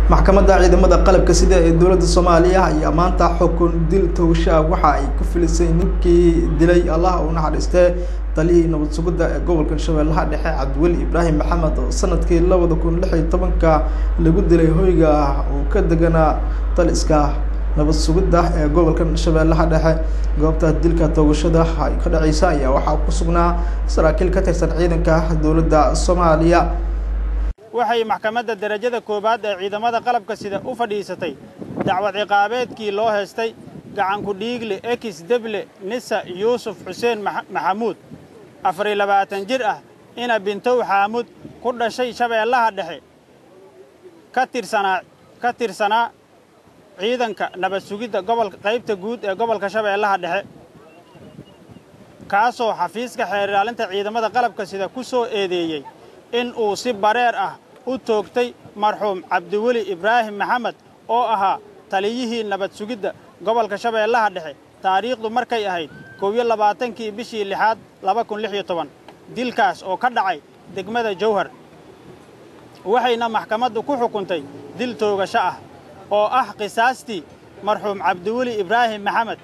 maxkamadda ciidamada qalabka sida ee dowladda soomaaliya ayaa maanta xukun dil towshaa waxa ay ku filisay ninkii dilay allah u naxariistee taliyihii nabad sugidda ee gobolka shabeellaha dhexe cabdiweli ibraahim maxamed oo sanadkii labada kun lix iyo tobanka lagu dilay hoyga uu ka deganaa taliska nabad sugidda ee gobolka shabeellaha dhexe goobta dilka toogashada ay ka dhaceysa ayaa waxaa ku sugnaa saraakiil ka tirsan ciidanka dowladda soomaaliya waxay maxkamadda derajada koowaad ee ciidamada qalabka sida u fadhiisatay dacwad ciqaabeedkii loo heestay gacanku dhiigle ekis deble nisa yuusuf xuseen maxamuud afariyo labaatan jir ah ina bintow xaamud ku dhashay shabeellaha dhexe ka tirsanaa ka tirsanaa ciidanka nabad sugidda gobolka qaybta guud ee gobolka shabeellaha dhexe kaasoo xafiiska xeer ilaalinta ciidamada qalabka sida ku soo eedeeyey in uu si bareer ah u toogtay marxuum cabdiweli ibraahim maxamed oo ahaa taliyihii nabad sugidda gobolka shabeellaha dhexe taariikhdu markay ahayd kow iyo labaatankii bishii lixaad laba kun lix iyo toban dilkaas oo ka dhacay degmada jawhar waxayna maxkamaddu ku xukuntay dil toogasho ah oo ah qisaastii marxuum cabdiweli ibraahim maxamed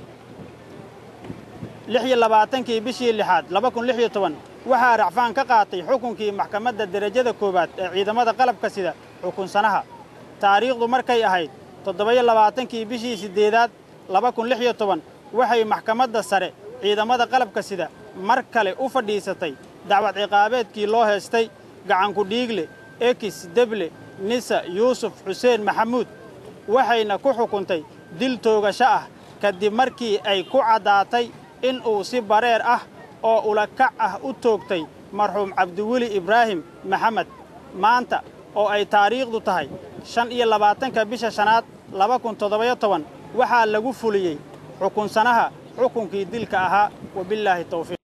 lix iyo labaatankii bishii lixaad laba kun lix iyo toban waxaa racfaan ka qaatay xukunkii maxkamadda derajada koowaad ee ciidamada qalabka sida xukunsanaha taariikhdu markay ahayd toddoba-iyo labaatankii bishii siddeedaad laba kun lix iyo toban waxay maxkamadda sare ciidamada qalabka sida mar kale u fadhiisatay dacwad ciqaabeedkii loo heestay gacanku dhiigle ekis deble nisa yuusuf xuseen maxamuud waxayna ku xukuntay dil toogasho ah kadib markii ay ku caddaatay in uu si bareer ah oo ulakac ah u toogtay marxuum cabdiweli ibraahim maxamed maanta oo ay taariikhdu tahay shan iyo labaatanka bisha shanaad laba kun toddobayo toban waxaa lagu fuliyey xukunsanaha xukunkii dilka ahaa wabillaahi tawfiiq